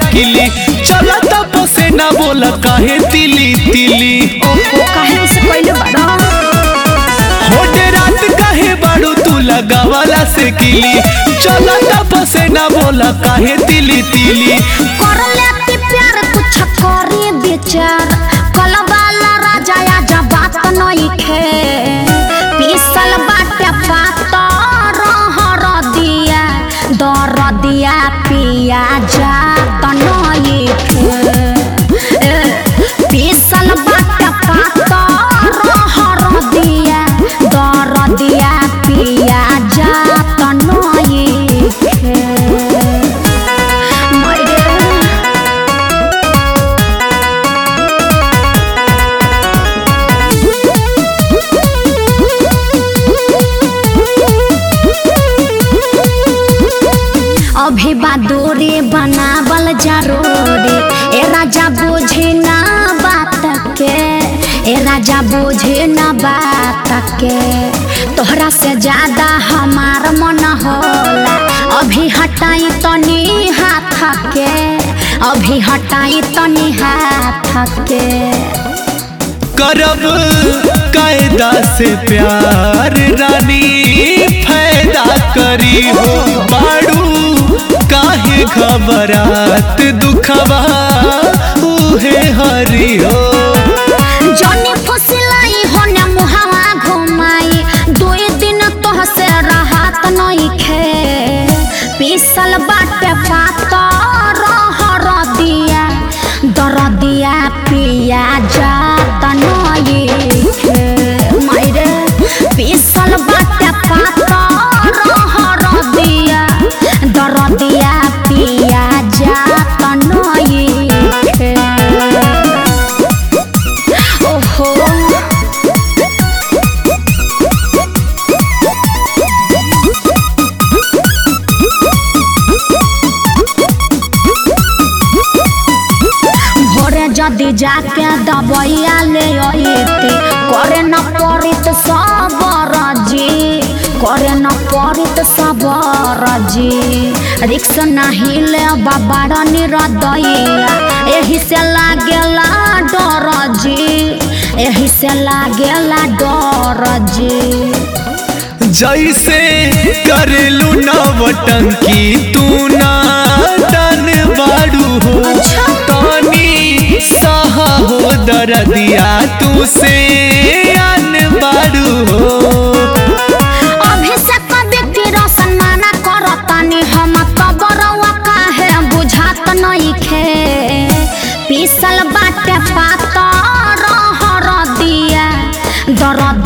किली चला तब से ना बोला काहे तिली तिली ओहो काहे से कइले बड़ा होटे रात काहे बाड़ू तू लगावाला से किली चला तब से ना बोला काहे तिली तिली कर लेती प्यार कुछ करी विचार कल वाला राजा या जब बात नहीं खे पीसल बाटे पात रहर दिया दर दिया पिया जा नहीं खे ए, पीसल बाटे पात रहर दिया दर दिया पिया जा नहीं खे मायरे अभी बादोरे बनावल जरूरी ए राजा बोझे ना बात के ए राजा बोझे ना बात के तोहरा से ज्यादा हमार मन होला अभी हटाई तनी हाथ के अभी हटाई तनी हाथ के करब कायदा से प्यार रानी फायदा करी हो बाड़ू काहे घबरात दुखबा उहे हरी हो जनी फुसिलाई होने मुहावा घुमाई दुई दिन तोह से राहत नहीं खे पीसल बाटे पात रहर दिया दर दिया पिया जात नहीं खे मायरे पीसल बाटे पात रहर दिया दर दिया पिया जात नहीं खे ओहो भोरे जदि जाके दबैया ले अइते करे न पड़ित सबर जी करे न पड़ित सबर जी रिक्स नाही ले बाबा निरदैया एही से लागेला डर जी एही से लागेला डर जी जैसे करेलू नवटंकी तू ना तन बाड़ू हो अच्छा। तानी सहा हो दरदिया तू से अन बाड़ू हो अभिषेक व्यक्ति रोशन माना करतानी हम कबरवा काहे बुझात नहीं खे पीसल बाटे पात रहर दिया दर